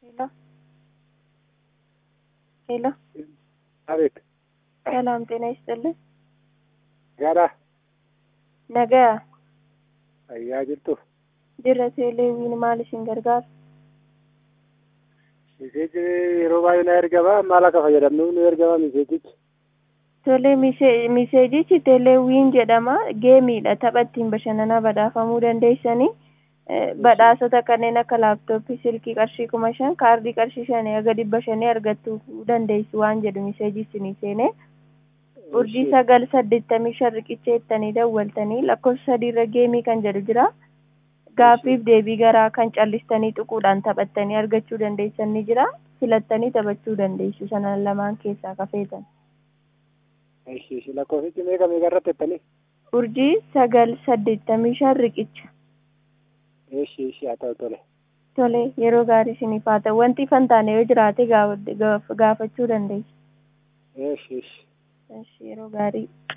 ሄሎ ሄሎ አቤት ሰላም ጤና ይስጥልን። ጋራ ነገ ayyaa jirtu jirra teeleewiin maal isin gargaara? miseeji yeroo baay'ee na ergama maal akka fayyadamnu nu ergama miseejichi Tole mise- miseejichi teeleewiin jedhama. Geemiidha. Tapha ittiin bashannanaa badhaafamuu dandeessanii eh, badhaasota kanneen akka laaptooppii, silkii qarshii kuma shan, kaardii qarshii shanii haga dhibba shanii argachuu dandeessu waan jedhu miseeji isinii seenee urjii sagal saddeettamii shan riqicha jettanii dawwaltanii lakkoofsa sadiirra geemii kan jedhu jira. Gaaffiif deebii garaa kan callistanii xuquudhaan taphattanii argachuu dandeessan ni jira. Filattanii taphachuu dandeessu sanan lamaan keessaa kafeetan. ishi ishi lakkoofsichi meeqa meeqa irratti jettanii Urjii sagal saddeettamii shan riqicha. ishi ishi haa ta'u tole Tole yeroo gaarii isiniif haa ta'u wanti ifan taane yoo jiraate gaaf- gaaf- gaafachuu dandeessu. ishi ishi Eshi, Yeroo gaarii.